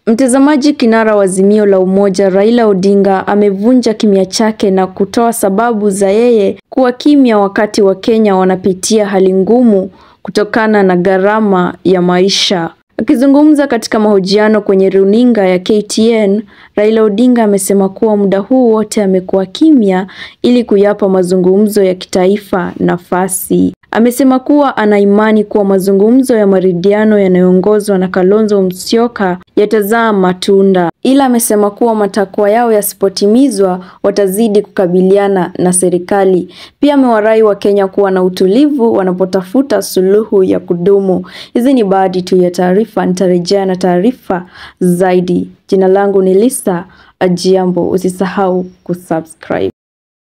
Mtazamaji, kinara wa Azimio la Umoja Raila Odinga amevunja kimya chake na kutoa sababu za yeye kuwa kimya wakati Wakenya wanapitia hali ngumu kutokana na gharama ya maisha. Akizungumza katika mahojiano kwenye runinga ya KTN, Raila Odinga amesema kuwa muda huu wote amekuwa kimya ili kuyapa mazungumzo ya kitaifa nafasi. Amesema kuwa ana imani kuwa mazungumzo ya maridhiano yanayoongozwa na Kalonzo Musyoka yatazaa matunda, ila amesema kuwa matakwa yao yasipotimizwa watazidi kukabiliana na serikali. Pia amewarai Wakenya kuwa na utulivu wanapotafuta suluhu ya kudumu. Hizi ni baadhi tu ya taarifa, nitarejea na taarifa zaidi. Jina langu ni Lisa Ajiambo, usisahau kusubscribe.